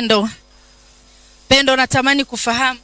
Pendo. Pendo, natamani kufahamu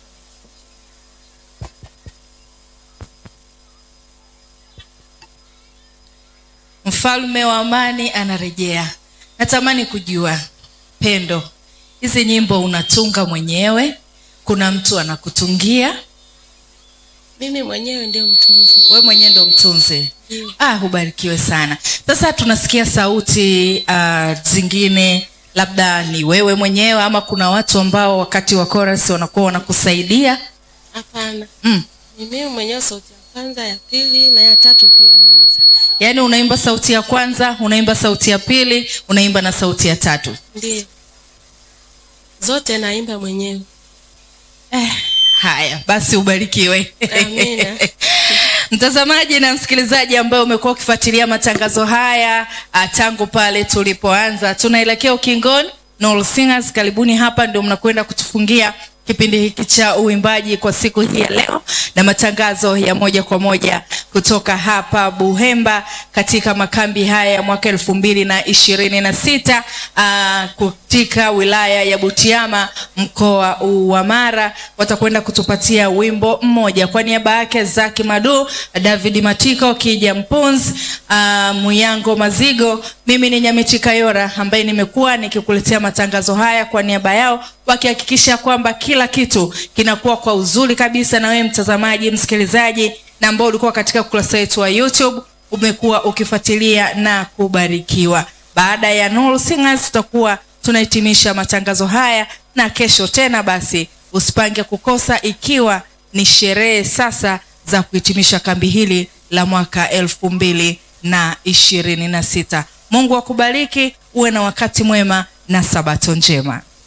mfalme wa amani anarejea. Natamani kujua Pendo, hizi nyimbo unatunga mwenyewe? Kuna mtu anakutungia? Mimi mwenyewe ndio mtunzi. Wewe mwenyewe ndo mtunzi? Ndio. Ah, hubarikiwe sana. Sasa tunasikia sauti uh, zingine, labda ni wewe mwenyewe ama kuna watu ambao wakati wa chorus wanakuwa wanakusaidia? Hapana, Mm. ni mimi mwenyewe, sauti ya kwanza, ya pili na ya tatu pia naweza. Yaani unaimba sauti ya kwanza, unaimba sauti ya pili, unaimba na sauti ya tatu. Ndio, zote naimba mwenyewe. Eh, haya basi ubarikiwe. Amina. Mtazamaji na msikilizaji ambaye umekuwa ukifuatilia matangazo haya ah, tangu pale tulipoanza, tunaelekea ukingoni. Nuru Singers, karibuni hapa, ndio mnakwenda kutufungia kipindi hiki cha uimbaji kwa siku hii ya leo na matangazo ya moja kwa moja kutoka hapa Buhemba katika makambi haya ya mwaka elfu mbili na ishirini na sita katika wilaya ya Butiama mkoa wa Mara. Watakwenda kutupatia wimbo mmoja kwa niaba yake Zaki Madu, David Matiko, Kija Mpunzi, uh, Muyango Mazigo. Mimi ni Nyamiti Kayora ambaye nimekuwa nikikuletea matangazo haya kwa niaba yao wakihakikisha kwamba kila kitu kinakuwa kwa uzuri kabisa, na wewe mtazamaji, msikilizaji na ambao ulikuwa katika ukurasa wetu wa YouTube umekuwa ukifuatilia na kubarikiwa. Baada ya Nuru Singers tutakuwa tunahitimisha matangazo haya, na kesho tena basi usipange kukosa, ikiwa ni sherehe sasa za kuhitimisha kambi hili la mwaka elfu mbili na ishirini na sita. Mungu akubariki, uwe na wakati mwema na sabato njema.